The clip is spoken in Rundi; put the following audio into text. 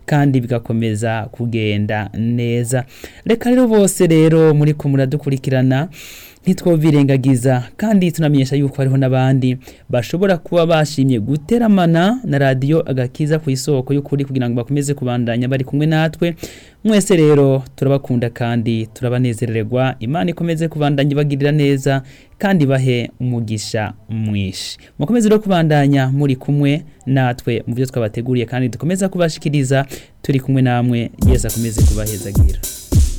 kandi bigakomeza kugenda neza reka rero bose rero muri ko muradukurikirana ntitwobirengagiza kandi tunamenyesha yuko hariho n'abandi bashobora kuba bashimye guteramana na radiyo agakiza ku isoko y'ukuri kugira ngo bakomeze kubandanya bari kumwe natwe mwese rero turabakunda kandi turabanezererwa imana ikomeze kubandanya ibagirira neza kandi bahe umugisha mwinshi mukomeze rero kubandanya muri kumwe natwe mu byo twabateguriye kandi dukomeza kubashikiriza turi kumwe namwe yesu akomeze kubahezagira